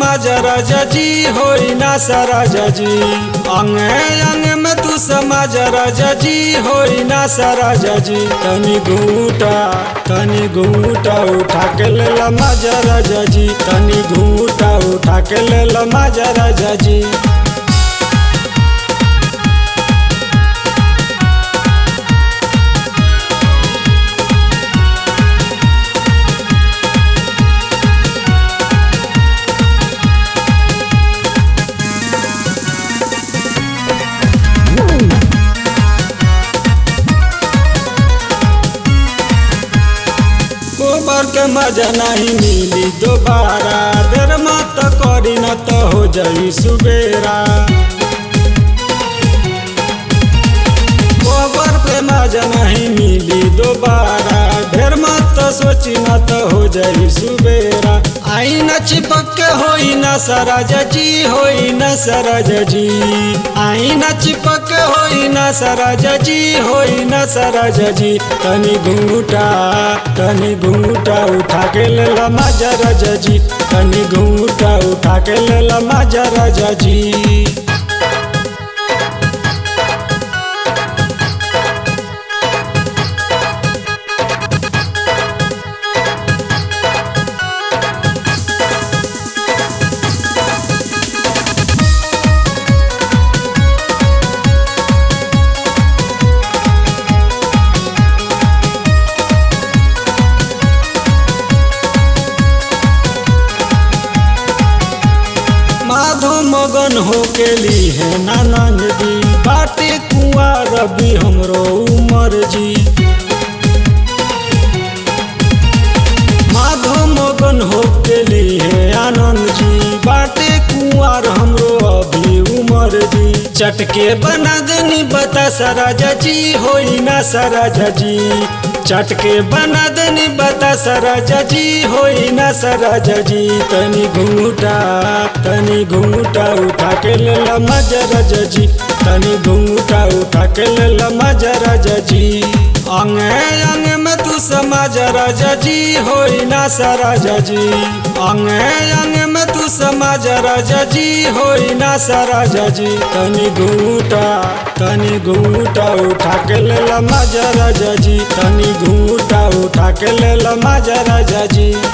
समाज राजा जी होई ना राजा जी अंगे अंगे में तू समाज राजा जी होई ना राजा जी तनी घूटा तनी घूटा उठा के ले ला माजा राजा जी तनी घूटा उठा के ले ला माजा राजा जी गोबर के मजा नहीं मिली दोबारा देर मत करी न तो हो जाई सुबेरा गोबर पे मजा नहीं मिली दोबारा ढेर मत सोची न तो हो जाई सुबेरा आई न चिपक के होई न सराज जी होई न सराज जी आई न चिपक के होई न सराज जी होई न सराज जी तनी घूंघटा तनी घूंघटा उठा के ले ला माजा राजा जी तनी घूंघटा उठा के ले ला माजा राजा जी माधो मगन हो के ली है नानंद जी बाटे कुआर रवि हमरो उमर जी माधो मगन हो के ली है आनंद जी बाटे कुआर हमरो अभी उमर जी चटके बना देनी बता सराजा जी होई ना सराजा जी चटके बना देनी बता सराजा जी होई ना सराजा जी तनी घूंघटा तनी घूंघटा उठा के ले ला मजा राजा जी तनी घूंघटा उठा के ले ला मजा राजा जी अंगे अंगे में तू समाज राजा जी होई ना सराजा जी अंगे अंगे में तू समाज राजा जी होई ना सराजा जी तनी घूंघटा तनी घूंघटा उठा के ले ला मजा राजा जी तनी घूंघटा उठा के ले ला मजा राजा जी